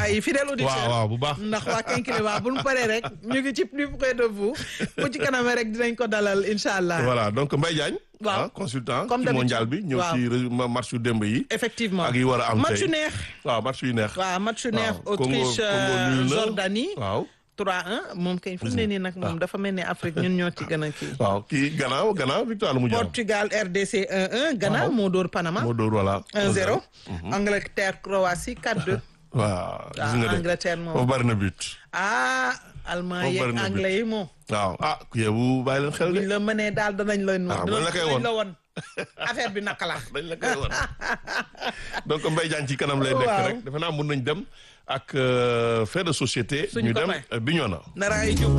ay fidèle auditeur waaw waaw bu baax. ndax waa Kinkeliba bu ñu paree rek ñu ngi ci plus près de vous bu ci kanamee rek dinañ ko dalal incha allah. voilà donc Mbaye Diagne. Waaw. ah, consultant Comme ci d'habitude. mondial bi ñëw Waaw. ci ré- ma- match yu démb yi. effectivement ak yi war a am match tey. yu neex. waaw match yu neex. waaw match yu neex waaw. Congo- Autriche Congo euh, nul na. Jordanie. waaw. 3-1 moom kay fu mu ne nii nag moom dafa mel ni Afrique ñun ñoo ci gën a kii. waaw kii Ghana Ghana victoire la mu jàmm. Portugal RDC 1-1 Ghana Waaw. moo dóor Panama moo dóor voilà. 1-0 Angleterre Croatie 4-2 waaw gis ah nga de. Angleterre moom foofu bari na but. ah allemand Foofu yeeg bari na but. anglais yi moom waaw ah yow bàyyi leen xel de. buñ la mënee daal danañ la Ah, buñ la koy danañ won. la won affaire bi naka la dañ la koy wan donc Mbaye Diagne ci kanam lay nekk Waaw. rek defe naa mun nañ dem ak euh, fait de société. Suñu ñu dem copain. euh, Bignona. nara ay jóg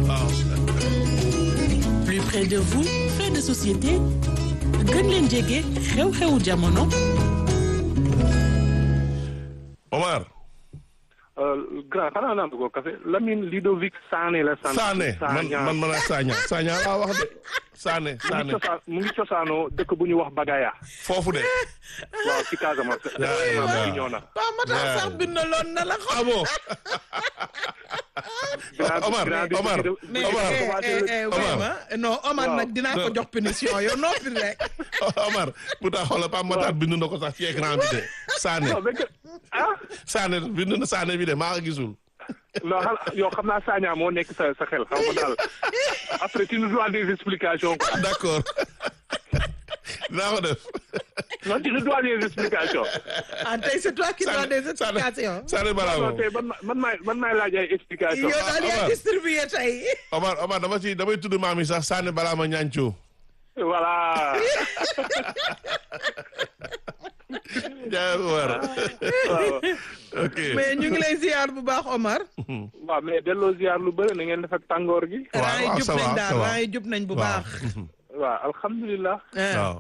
plus près de vous fait de société gën leen jege xew-xewu jamono Omar. grand xanaa naan ko café Lamine Ludovic Sané la sant. Sané man man man a Sagna Sagna laa wax de Sané mu ngi Sané cosaan mu ngi cosaanoo dëkk bu ñu wax Bagaya. foofu de. waaw ci Casamance. yaa ngi département waaw. bi ñëw na. waaw ma tax sax bindaloon na la ah xam bon Grand- Omar grand- Omar mais Omar eh, eh, eh, Omar. vraiment non Omar Waaw. nag dinaa ko jox punition yow noppi rek Omar pourtant xoolal Pape Matar bind na ko sax ci écran bi de Sané non mais que- ah Sané bind na Sané bi de maa ko gisul. non xanaa yow xam naa Sagna moo nekk sa sa xel xam nga daal après tu nous dois des explications quoi. d'accord dinaa ko def. non tu nous dois des explications. ah tey c'est toi qui dois des explications Sané Bravo non tey man ma- man maay man maay laaj ay explications. yow daal yaa Omar. distribué tey Omar Omar dama ci damay tudd maam yi sax Sané balaa ma ñaancoo. voilà. jaay Omar. waaw ok. mais ñu ngi lay ziar bu baax Omar waaw mais delloo ziar lu bëri na ngeen def ak tàngoor gi. waaw raa yi waaw, jub ça nañ va, daal ça va. raa yi jub nañ bu waaw. baax waaw alhamdulilah. ah. waaw.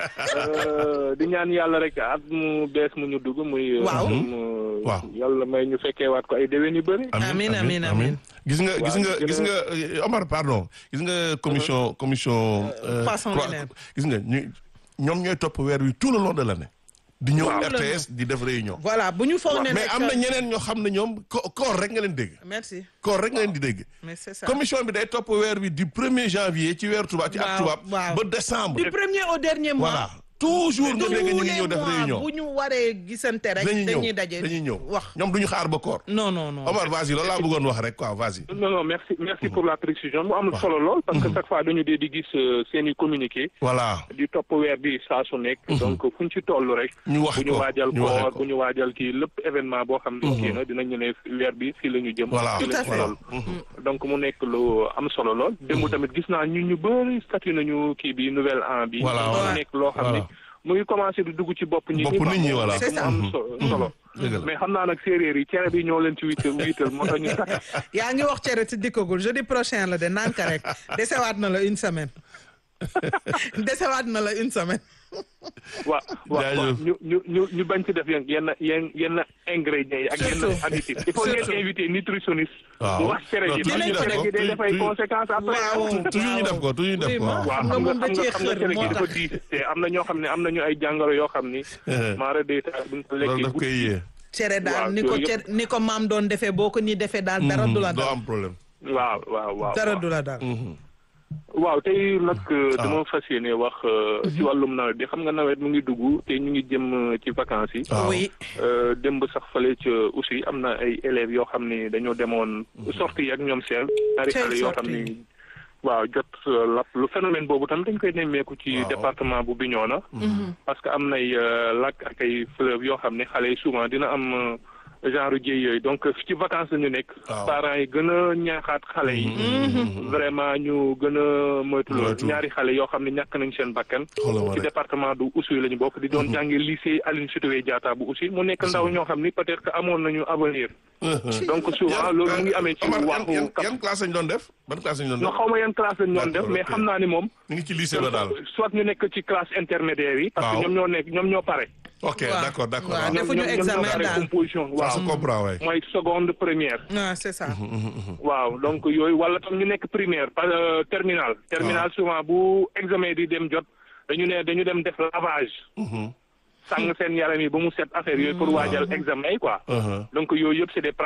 Euh, di ñaan yàlla rek at mu bees mu ñu dugg muy. Waaw. mu- Waaw. yàlla may ñu fekkee waat ko ay déwén yu bëri. Amin, amin, amin. gis nga gis Waaw, nga gën a- gis nga euh, Omar pardon gis nga commission commission. euh, Poisson croix- lunaire. gis nga ñu ñoom ñooy topp weer wi tout le long de l'année. di ñëw Waaw. RTS di def réunion. voilà bu ñu foog ne mais nag- am na ñeneen ñoo xam ne ñoom ko- koor rek nga leen dégg. merci koor rek nga leen di dégg. mais c'est ça commission bi day topp weer wi du premier janvier ci weer tubaab ci at Waaw, tubaab. waaw. ba décembre. du premier au dernier mois voilà toujours nga dégg ñu ngi ñëw def Tous les mois réunion. bu ñu waree gisante rek dañuy ñëw dañuy daje dañuy ñëw wax ñoom du ñu xaar ba koor. non non non Omar vas-y loolu laa bëggoon wax rek quoi vas-y. non non merci merci pour la précision mu am solo lool. parce que chaque fois dañu dee di gis euh, seen i communiqué. voilà. di topp weer bi saa su nekk. donc fu ñu ci toll rek. ñu wax bu ñu ko waajal ñu waxee koor ko. bu ñu waajal kii lépp événement boo xam ne kii na dinañu ne weer bi fii la ñu jëm. Voilà, fii la tout à ñu fait. toll. donc mu nekk lu am solo lool. démb tamit gis naa ñu ñu bëri statut nañu kii bi nouvelle an bi. Voilà, mu voilà. nekk loo xam ne Voilà. mu ngi commencé di dugg ci bopp nit ñi. Bopp nit ñi, voilà. C'est ça. mu am so- solo. dëgg la. mais xam naa nag séeréer yi cere bi ñoo leen ci wiital wiital moo tax ñu takk. yaa ngi wax cere ci dikkagul jeudi prochain la de nanka rek desewaat na la une semaine desewaat na la une semaine waaw waaw Jaajëf. ñu ñu ñu ñu bañ ci def yenn yenn yenn yenn ingrédients yi ak yenn Surtout. additifs il faut ngeen Surtout. invité nutritionniste Waaw. bu wax cere Non, ji toujours ndax ñu def cere ko. gi day def ay Toujours- conséquences après Waaw. toujours ñu def ko toujours ñu def ko. Vraiment. waaw. waaw Xam nga xam nga moom da xam nga cee xam nga xër cere moo gi dafa tax. diis te am na ñoo xam ne am nañu ay jàngoro yoo xam ni maara day tax buñ ko loolu lekkee daf koy yee. cere daal Waaw, ni ko yooyu cere ni ko maam doon defee boo ko nii defee daal dara du la doo daal am problème. waaw waaw waaw dara waaw. du la daal waaw tey nag dama fas yéene wax euh, ci wàllum nawet bi xam nga nawet mu ngi dugg te ñu ngi jëm euh, ci vacances yi waaw. oui Euh, démb sax fale ca aussi am na ay élèves yoo xam ni dañoo demoon sortie yi ak ñoom seen ñaari Quelle xale yoo xam sortie? ni waaw jot euh, lap lu phénomène boobu tam dañ koy nemmeeku ci Waaw. département bu Bignona parce que am nay euh, lac ak ay fleuve yoo xam ne xale yi souvent dina am euh, genre jéy yooyu donc ci vacances la ñu nekk Waaw. parents yi gën a ñaaxaat xale yi vraiment ñu gën a moytu loolu Moytu. ñaari xale yoo xam ne ñàkk nañ seen bakkan Xoolal ma ci rek. département du Oussouye la ñu bokk di doon jàngi lycée Aline Sitoé Diatta bu Oussouye mu nekk ndaw ñoo xam ni peut-être que amoon nañu avenir donc souvent loolu mu ngi amee ci Omar, yan waxu yan kap yan classe lañ doon def ban classe lañ doon no def. xaw ma yan classe lañ doon def D'accord, mais ok. xam naa ni moom ñu ngi ci lycée ba daal. soit ñu nekk ci classe intermédiaire yi parce Waaw. que ñoom ñoo nekk ñoom ñoo pare ok Waaw. d'accord d'accord. Waaw, waaw. def- Defuñu ñoom ñoom examen ñoo pare daal. composition ça waaw se comprend waay. mooy seconde première ah c'est ça waaw donc yooyu wala tam ñu nekk primaire par euh, terminal terminal souvent bu examen di dem jot dañu ne dañu dem def lavage sàng seen yaram yi ba mu set affaire yooyu pour waajal examen yi quoi Uh-huh. donc yooyu yëpp c'est des